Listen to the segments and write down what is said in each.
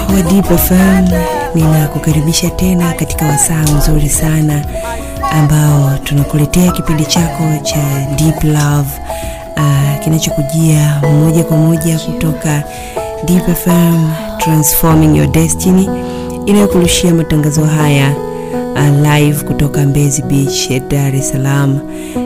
wa Deep FM, ninakukaribisha tena katika wasaa mzuri sana ambao tunakuletea kipindi chako cha Deep Love uh, kinachokujia moja kwa moja kutoka Deep FM Transforming Your Destiny inayokurushia matangazo haya uh, live kutoka Mbezi Beach ya Dar es Salaam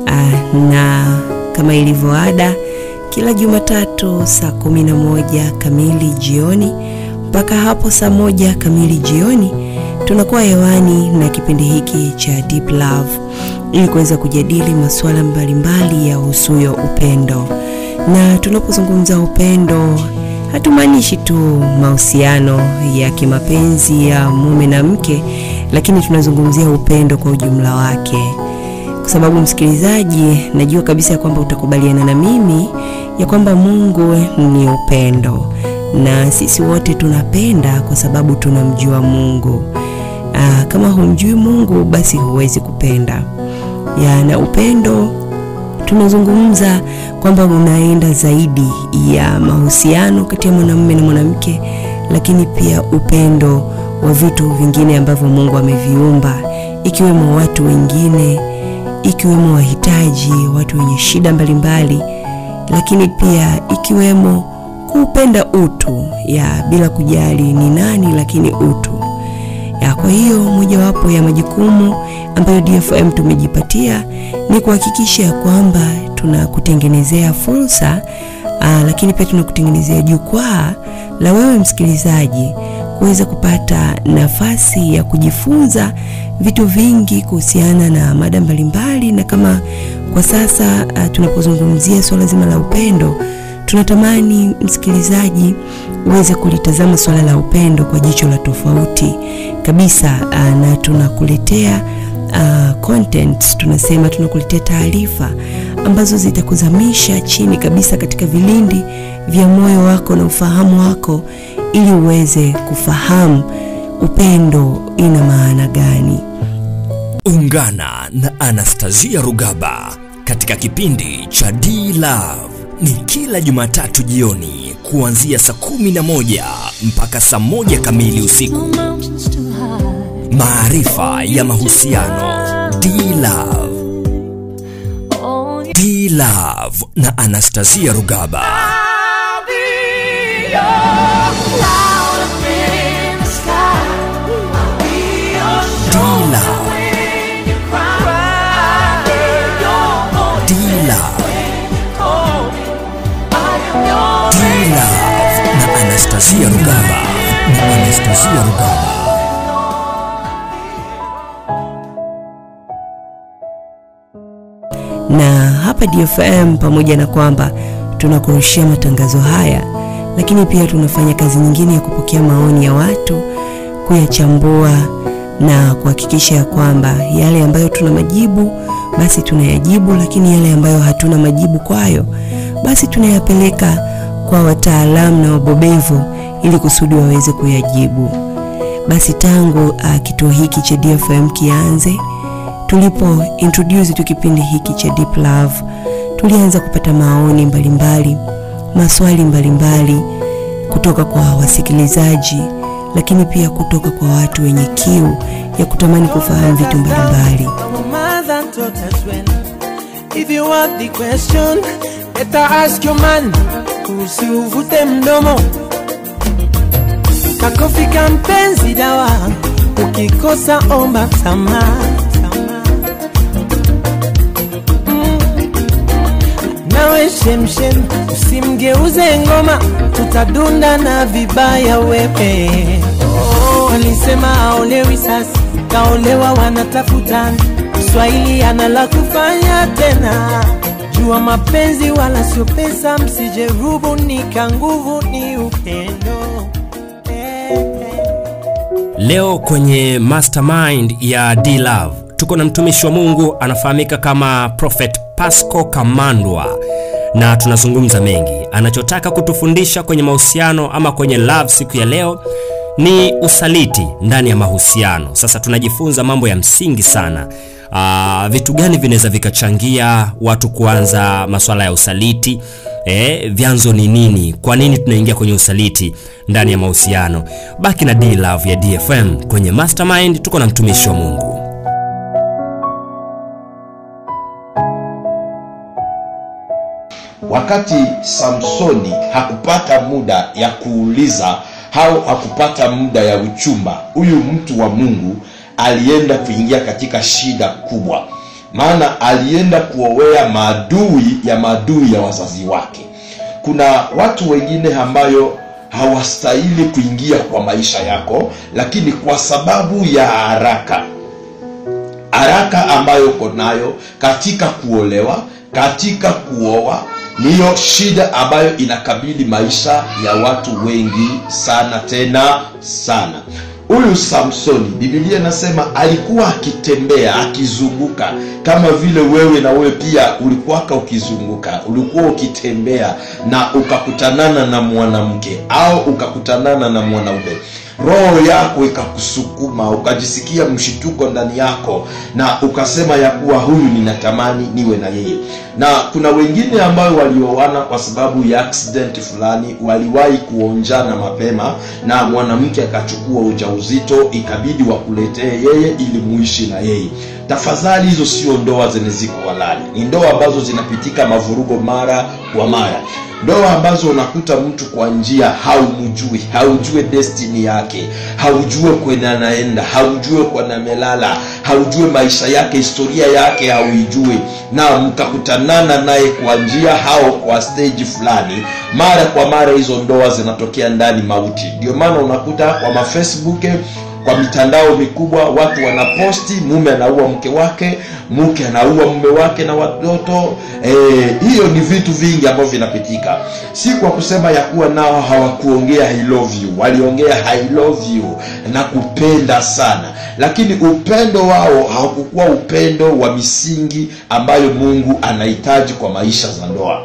uh, na kama ilivyo ada kila Jumatatu saa kumi na moja kamili jioni mpaka hapo saa moja kamili jioni tunakuwa hewani na kipindi hiki cha Deep Love ili kuweza kujadili masuala mbalimbali ya usuyo upendo. Na tunapozungumza upendo, hatumaanishi tu mahusiano ya kimapenzi ya mume na mke, lakini tunazungumzia upendo kwa ujumla wake kwa sababu msikilizaji, najua kabisa ya kwamba utakubaliana na mimi ya kwamba Mungu ni upendo na sisi wote tunapenda kwa sababu tunamjua Mungu. Aa, kama humjui Mungu basi huwezi kupenda. Ya, na upendo tunazungumza kwamba unaenda zaidi ya mahusiano kati ya mwanamume na mwanamke, lakini pia upendo wa vitu vingine ambavyo Mungu ameviumba ikiwemo watu wengine ikiwemo wahitaji, watu wenye shida mbalimbali, lakini pia ikiwemo kuupenda utu ya bila kujali ni nani, lakini utu ya. Kwa hiyo mojawapo ya majukumu ambayo DFM tumejipatia ni kuhakikisha ya kwamba tunakutengenezea fursa aa, lakini pia tunakutengenezea jukwaa la wewe msikilizaji kuweza kupata nafasi ya kujifunza vitu vingi kuhusiana na mada mbalimbali, na kama kwa sasa uh, tunapozungumzia swala zima la upendo, tunatamani msikilizaji uweze kulitazama swala la upendo kwa jicho la tofauti kabisa, uh, na tunakuletea uh, content, tunasema tunakuletea taarifa ambazo zitakuzamisha chini kabisa katika vilindi vya moyo wako na ufahamu wako ili uweze kufahamu upendo ina maana gani. Ungana na Anastasia Rugaba katika kipindi cha D Love ni kila Jumatatu jioni kuanzia saa kumi na moja mpaka saa moja kamili usiku. Maarifa ya mahusiano. D Love. D Love na Anastasia Rugaba. D-Love. D-Love. D-Love na Anastasia Rugaba na Anastasia Rugaba. Na hapa DFM, pamoja na kwamba tunakurushia matangazo haya, lakini pia tunafanya kazi nyingine ya kupokea maoni ya watu, kuyachambua na kuhakikisha ya kwamba yale ambayo tuna majibu basi tunayajibu, lakini yale ambayo hatuna majibu kwayo basi tunayapeleka kwa wataalamu na wabobevu ili kusudi waweze kuyajibu. Basi tangu uh, kituo hiki cha DFM kianze, tulipo introduce tu kipindi hiki cha Deep Love, tulianza kupata maoni mbalimbali, maswali mbalimbali kutoka kwa wasikilizaji lakini pia kutoka kwa watu wenye kiu ya kutamani kufahamu vitu mbalimbali. If you want the question, better ask your man. Usivute mdomo. Kakofika mpenzi dawa, ukikosa omba msamaha. Mm. Nawe shemshem, usimgeuze ngoma, tutadunda na vibaya wewe. Oh, alisema aolewi sasa, kaolewa wanatafutana. Kiswahili ana la kufanya tena. Jua mapenzi wala sio pesa, msijerubu nika nguvu ni upendo. Eh, eh. Leo kwenye mastermind ya D Love tuko na mtumishi wa Mungu anafahamika kama Prophet Pasco Kamandwa na tunazungumza mengi. Anachotaka kutufundisha kwenye mahusiano ama kwenye love siku ya leo ni usaliti ndani ya mahusiano. Sasa tunajifunza mambo ya msingi sana uh, vitu gani vinaweza vikachangia watu kuanza masuala ya usaliti eh, vyanzo ni nini kwa nini tunaingia kwenye usaliti ndani ya mahusiano baki na D Love ya dfm kwenye mastermind tuko na mtumishi wa mungu wakati samsoni hakupata muda ya kuuliza au hakupata muda ya uchumba huyu mtu wa mungu alienda kuingia katika shida kubwa maana alienda kuowea maadui ya maadui ya wazazi wake kuna watu wengine ambayo hawastahili kuingia kwa maisha yako lakini kwa sababu ya haraka haraka ambayo uko nayo katika kuolewa katika kuoa niyo shida ambayo inakabili maisha ya watu wengi sana tena sana huyu samsoni bibilia inasema alikuwa akitembea akizunguka kama vile wewe na wewe pia ulikuwaka ukizunguka ulikuwa ukitembea na ukakutanana na mwanamke au ukakutanana na mwanaume roho yako ikakusukuma ukajisikia mshituko ndani yako na ukasema ya kuwa huyu ninatamani niwe na yeye na kuna wengine ambayo walioana kwa sababu ya accident fulani waliwahi kuonjana mapema na mwanamke akachukua ujauzito ikabidi wakuletee yeye ili muishi na yeye tafadhali hizo sio ndoa zenye ziko halali ni ndoa ambazo zinapitika mavurugo mara kwa mara ndoa ambazo unakuta mtu kwa njia haumjui haujue destini yake haujue kwenye anaenda haujue kwenye amelala haujue maisha yake historia yake hauijui na mkakutanana naye kwa njia au kwa stage fulani mara kwa mara hizo ndoa zinatokea ndani mauti ndio maana unakuta kwa mafacebook kwa mitandao mikubwa watu wanaposti mume anaua mke wake mke anaua mume wake na watoto e, hiyo ni vitu vingi ambavyo vinapitika si kwa kusema ya kuwa nao hawakuongea I love you waliongea I love you na kupenda sana lakini upendo wao haukukuwa upendo wa misingi ambayo mungu anahitaji kwa maisha za ndoa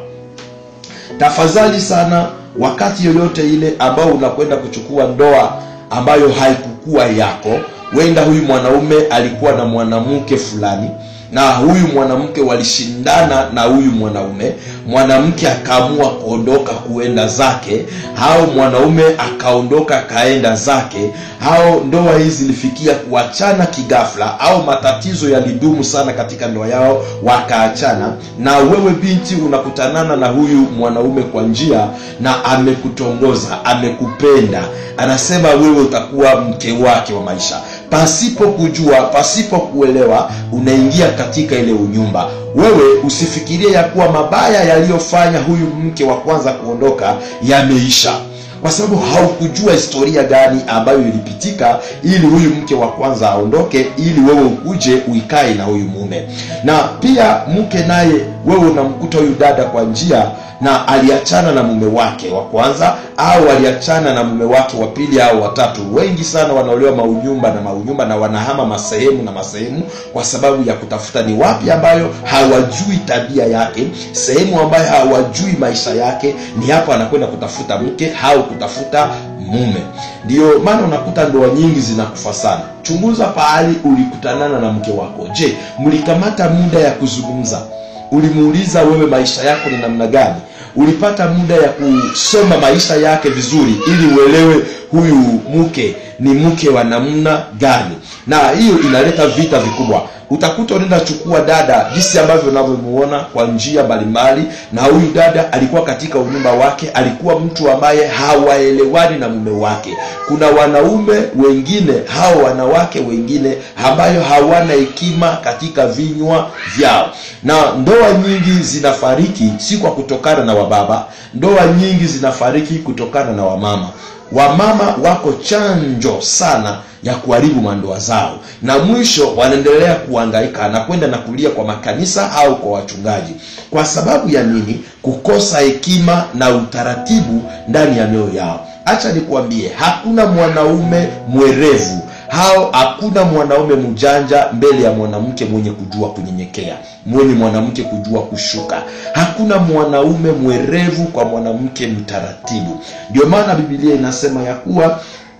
tafadhali sana wakati yoyote ile ambao unakwenda kuchukua ndoa ambayo haikukuwa yako wenda huyu mwanaume alikuwa na mwanamke fulani na huyu mwanamke walishindana na huyu mwanaume mwanamke akaamua kuondoka kuenda zake au mwanaume akaondoka akaenda zake au ndoa hii zilifikia kuachana kigafla au matatizo yalidumu sana katika ndoa yao wakaachana na wewe binti unakutanana na huyu mwanaume kwa njia na amekutongoza amekupenda anasema wewe utakuwa mke wake wa maisha pasipo kujua pasipo kuelewa unaingia katika ile unyumba wewe usifikirie ya kuwa mabaya yaliyofanya huyu mke wa kwanza kuondoka yameisha kwa sababu haukujua historia gani ambayo ilipitika ili huyu mke wa kwanza aondoke ili wewe ukuje uikae na huyu mume na pia mke naye wewe unamkuta huyu dada kwa njia na aliachana na mume wake wa kwanza au aliachana na mume wake wa pili au watatu wengi sana wanaolewa maunyumba na maunyumba na wanahama masehemu na masehemu kwa sababu ya kutafuta ni wapi ambayo hawajui tabia yake sehemu ambayo hawajui maisha yake ni hapo anakwenda kutafuta mke au kutafuta mume ndio maana unakuta ndoa nyingi zinakufa sana chunguza pahali ulikutanana na mke wako je mlikamata muda ya kuzungumza ulimuuliza wewe maisha yako ni namna gani ulipata muda ya kusoma maisha yake vizuri ili uelewe huyu mke ni mke wa namna gani na hiyo inaleta vita vikubwa utakuta unaenda chukua dada jinsi ambavyo unavyomuona kwa njia mbalimbali na huyu dada alikuwa katika unyumba wake alikuwa mtu ambaye hawaelewani na mume wake kuna wanaume wengine hao wanawake wengine ambayo hawana hekima katika vinywa vyao na ndoa nyingi zinafariki si kwa kutokana na wababa ndoa nyingi zinafariki kutokana na wamama wamama wako chanjo sana ya kuharibu mandoa zao na mwisho wanaendelea kuhangaika na kwenda na kulia kwa makanisa au kwa wachungaji kwa sababu ya nini kukosa hekima na utaratibu ndani ya mioyo yao hacha nikuambie hakuna mwanaume mwerevu hao hakuna mwanaume mjanja mbele ya mwanamke mwenye kujua kunyenyekea mwenye mwanamke kujua kushuka hakuna mwanaume mwerevu kwa mwanamke mtaratibu ndio maana bibilia inasema ya kuwa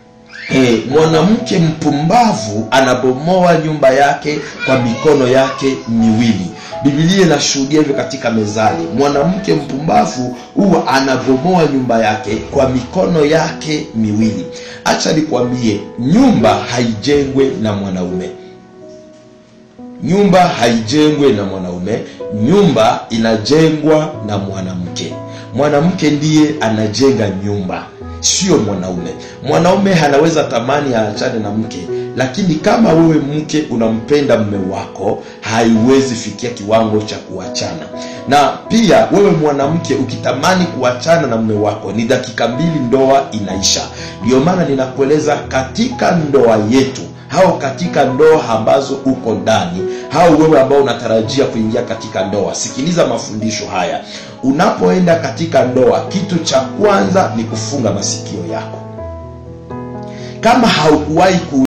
Eh, mwanamke mpumbavu anabomoa nyumba yake kwa mikono yake miwili bibilia inashuhudia hivyo katika mezali mwanamke mpumbavu huwa anabomoa nyumba yake kwa mikono yake miwili acha nikwambie nyumba haijengwe na mwanaume nyumba haijengwe na mwanaume nyumba inajengwa na mwanamke mwanamke ndiye anajenga nyumba sio mwanaume mwanaume anaweza tamani aachane na mke lakini kama wewe mke unampenda mme wako haiwezi fikia kiwango cha kuachana na pia wewe mwanamke ukitamani kuachana na mme wako ni dakika mbili ndoa inaisha ndio maana ninakueleza katika ndoa yetu au katika ndoa ambazo uko ndani au wewe ambao unatarajia kuingia katika ndoa sikiliza mafundisho haya unapoenda katika ndoa kitu cha kwanza ni kufunga masikio yako kama haukuwahi ku